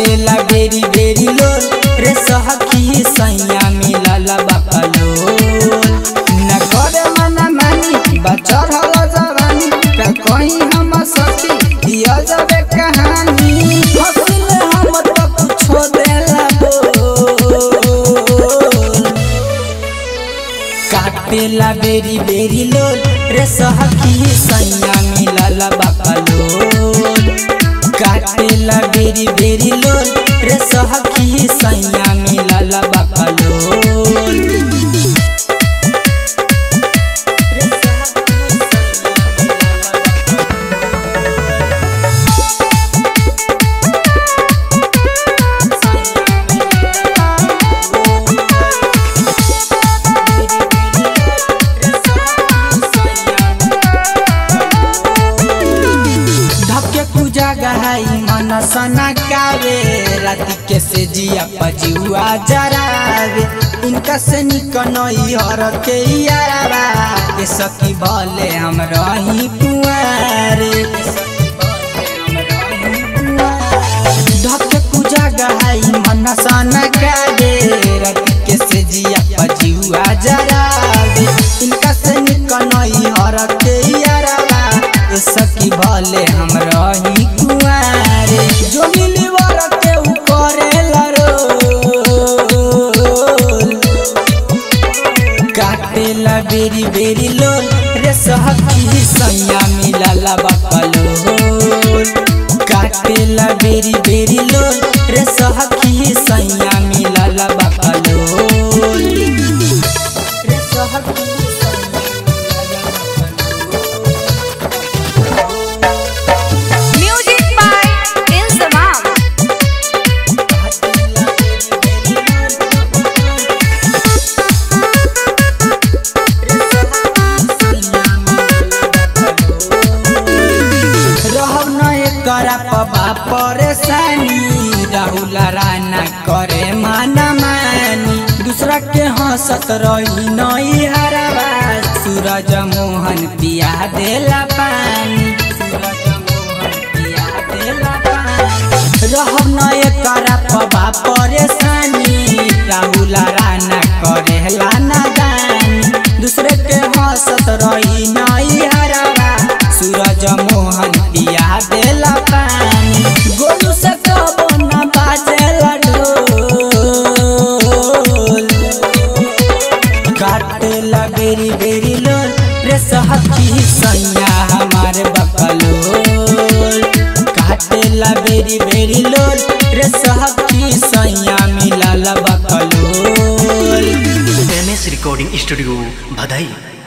काटेला बेरी बेरी लोल रे सहखी सैया मिलल बकलोल न करे मना मानी बचर हल जवानी का कहीं हम सखी दिया जाबे कहानी हसिल हम तो कुछो देला बोल काटेला बेरी बेरी लोल रे सहखी सैया मिलल बकलोल काटेला बेरी बेरी लोल रे सहखी सैया मिलल बकलोल रे सहखी धके पूजा गहाई मन सना कावे राति के से जिया पजुआ जरावे इनका से निकनई हर के यारा के सखी भले हम रही कुआरे धके पूजा गहाई मन सना कावे राति के से जिया पजुआ जरावे इनका से निकनई हर के यारा ए सखी भले हम रही कुआरे जो मिली वर के उ करेला रोल काटेला बेरी बेरी लोल रे सहखी सैया मिलला बकलोल काटेला बेरी बेरी लोल रे सहखी सैया मिलला बकलोल रे सहखी सैया मिलला बकलोल Music by Insamam. रहब न करा पबा परेशानी राहुल राना करे माना मानी दूसरा के हंसत रही नई हराबा सूरज मोहन पिया देला पानी सूरज मोहन पिया देला पानी रहब न करा पबा परेशानी राहुल राना करे लाना दानी दूसरे के हंसत रही नई हराबा सूरज मोहन पिया देला पानी गोलू से कबो न बाजेला ढोल काटेला बेरी बेरी लोल रे सहखी सैया हमारे बकलोल काटेला बेरी बेरी लोल रे सहखी सैया मिलल बकलोल एम एस रिकॉर्डिंग स्टूडियो भदई